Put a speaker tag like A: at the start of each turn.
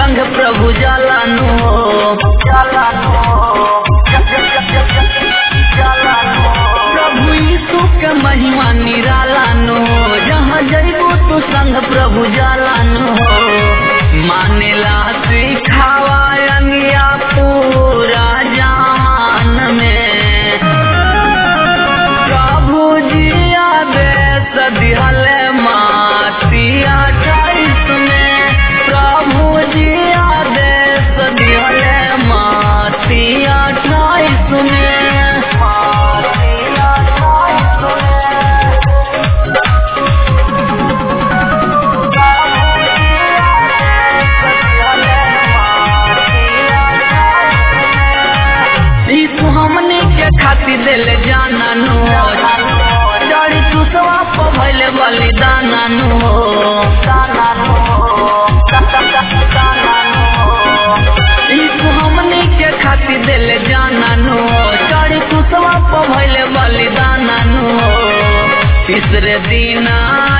A: संग प्रभु जालानु हो प्रभु यीशु के महिमा निरालानु हो जहाँ जैबो तू संग प्रभु जालानु हो मानेला सिखावा अंगिया पूरा जान में प्रभु जिया देश दिहले मातिया अठाईस में प्रभु जिया देश दिहले मातिया अठाईस में मातिया अठाईस में यीशु हमने के खातिर दिल जाना नु जड़ी चुसवा पर भइले बलिदान नु यीशु हमने के खातिर दिल जाना नु जड़ी चुसवा पर भइले बलिदान नु तीसरे दिन